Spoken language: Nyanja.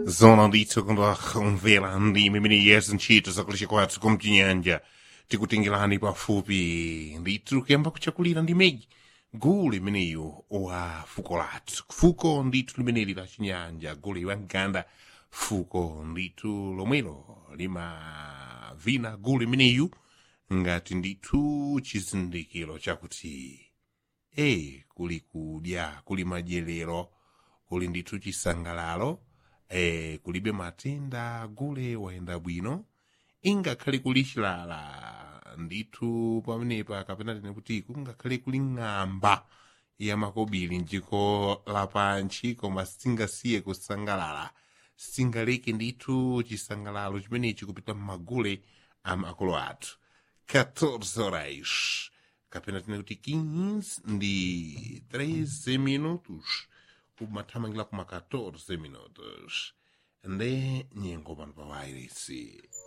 zona ndithu kundokumvera ndi mimene yesu ntchito zakulisha kwathu kumchinyanja tikutengerani pafupi ndithu kuyamba kuchakulira ndi megi gulu limeneyo wa fuko lathu fuko ndithu limeneli la chinyanja gulu wa mganda fuko ndithu lomwelo limavina gulu limeneyu ngati ndithu chizindikiro chakuti e kuli kudya kuli madyerero kuli ndithu chisangalalo e, kulibe matenda gule wayenda bwino ingakhale kuli chilala ndithu pamenepa kapena tine kuti kungakhale kuli ng'amba ya makobiri mdziko lapansi koma singasiye kusangalala singaleke ndithu chisangalalo chimenechi kupita m'magule a makolo athu 14 horas kapena tine kuti 15 ndi 13 minutos kumathamangira kuma 14 minutos nde nyengo pano pa wairesi